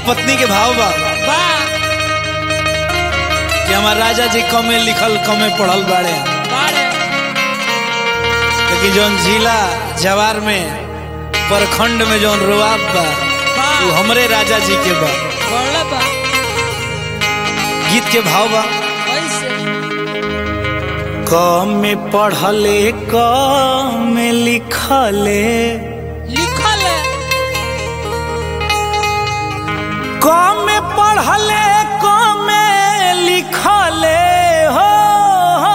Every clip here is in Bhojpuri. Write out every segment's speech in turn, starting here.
पत्नी के भाव बा बा कि हमार राजा जी कमे लिखल कमे पढ़ल बाड़े बाड़े लेकिन जौन जिला जवार में प्रखंड में जौन रुआब बा बा वो हमरे राजा जी के बा बड़ा बा गीत के भाव बा ऐसे कमे पढ़ले कमे लिखले लिखल है कमे पढ़ले कमे लिखले हो हो।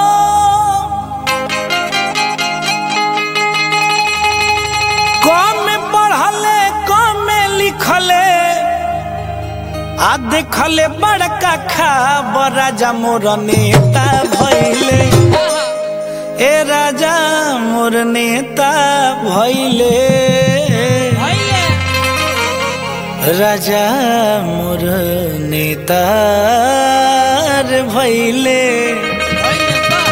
कमे पढ़ले कमे लिखले आ देखले बड़का खबर राजा मोर नेता भइले आहा, ए राजा मोर नेता भइले भइले राजा मोर नेता रे भइले भइले बा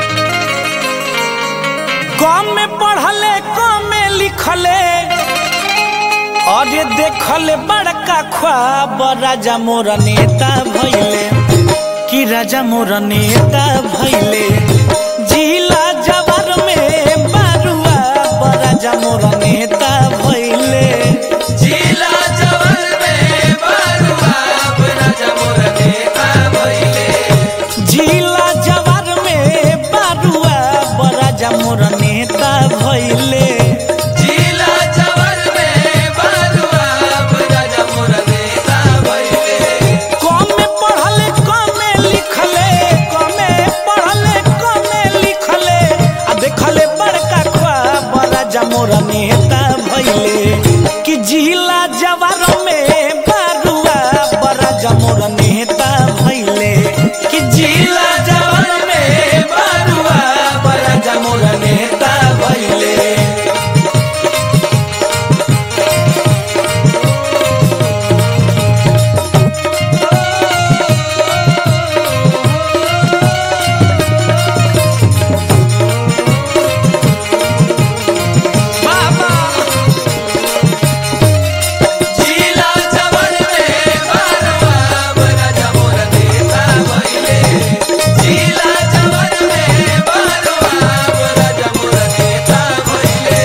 कम में पढ़ले कम में लिखले और ये देखले बड़का ख्वाब राजा मोर नेता भइले कि राजा मोर नेता भइले जिला जवार में बारुआ राजा मोर नेता भइले जिला जवल में बरुआ राजा मोर नेता भइले जिला जवार में बारुआ राजा मोर नेता भइले जिला जवल में बरुआ राजा मोर नेता भइले कम पढ़ले कम लिखले कम पढ़ले कम लिखले आ देखले बड़का ख्वाब राजा मोर नेता भइले कि जिला जवार में बारुआ राजा मोर नेता भइले कि जिला जवार में बरुआ राजा मोर नेता भइले बाबा जिला जवल में बरुआ राजा मोर नेता भइले जिला जवल में बरुआ राजा मोर नेता भइले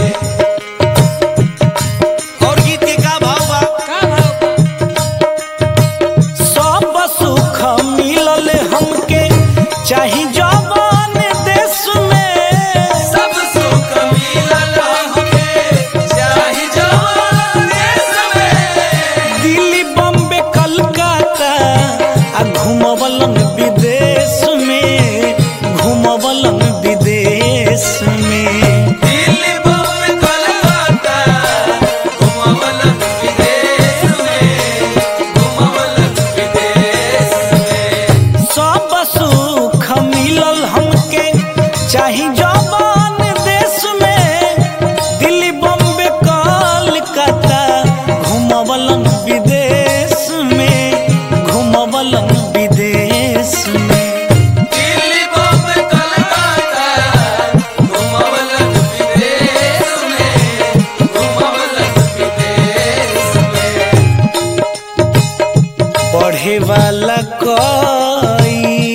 और गीत के का भाव बा का भाव बा सब सुख मिलल हमके चाही जवान देश में सब सुख मिलल हमके चाही जवान देश में दिल्ली बम्बे कलकत्ता आ घुमवलन विदेश में घुमवलन विदेश में दिल्ली बम्बई कलकत्ता घुमवलन विदेश में घुमवलन विदेश में सब सुख मिलल हमके चाही जवान देश में दिल्ली बम्बे कलकत्ता घुमवलन विदेश में घुमवलन विदेश में दिल्ली बम्बई कलकत्ता घुमवलन विदेश में घुमवलन विदेश में पढ़े वाला कोई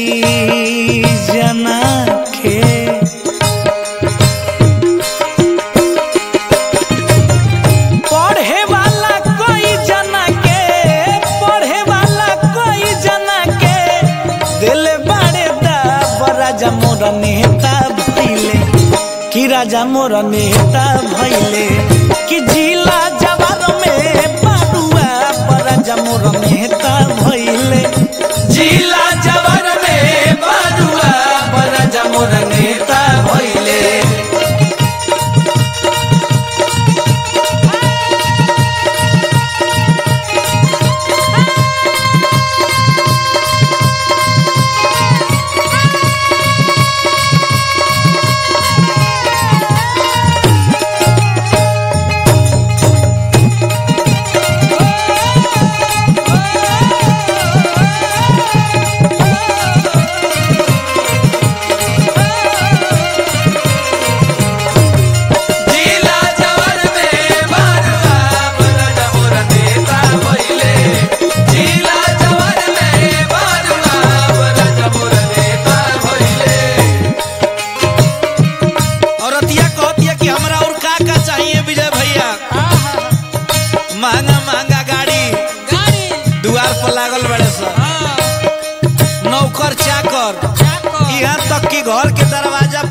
जना के पढ़े वाला कोई जना के पढ़े वाला कोई जना के दिल बड़े दा राजा मोर नेता भइले कि राजा मोर नेता भइले कि जिला जवार में बारुआ राजा मोर नेता भइले जिला जवर में बरुआ राजा मोर नेता भइले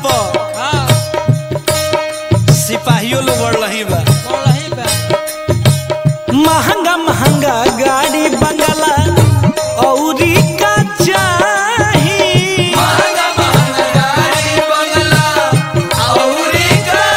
पर हाँ सिपाहियों लोग बढ़ रही बा बोल रही बा महंगा महंगा गाड़ी बंगला औरी का चाही महंगा महंगा गाड़ी बंगला औरी का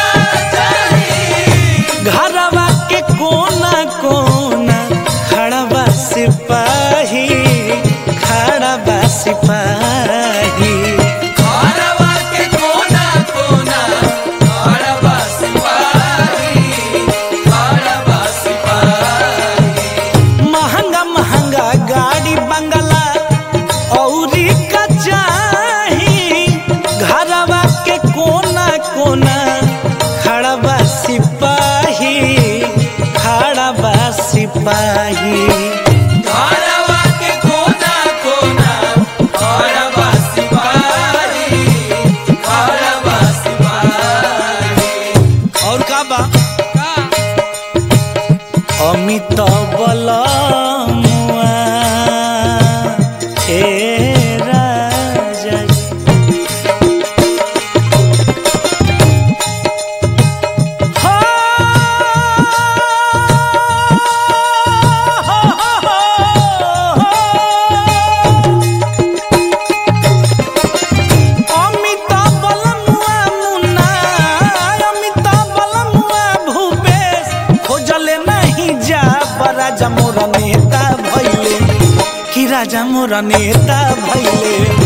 चाही घरवा के कोना कोना खड़ा बा सिपाही खड़ा बा सिपाही घरवा के कोना कोना घरवा सिपाही घरवा सिपाही महंगा महंगा गाड़ी बंगला औरी का चाही घरवा के कोना कोना खड़ा बा सिपाही खड़ा बा सिपाही घरवा के कोना कोना घरवा सिपाही घरवा सिपाही और का बा का अमित बलमुआ ए राजा हो, अमित बलमुआ मुन्ना अमित बलमुआ भूपेश खोजले नहीं जा राजा मोर नेता भैले कि राजा मोर नेता भैले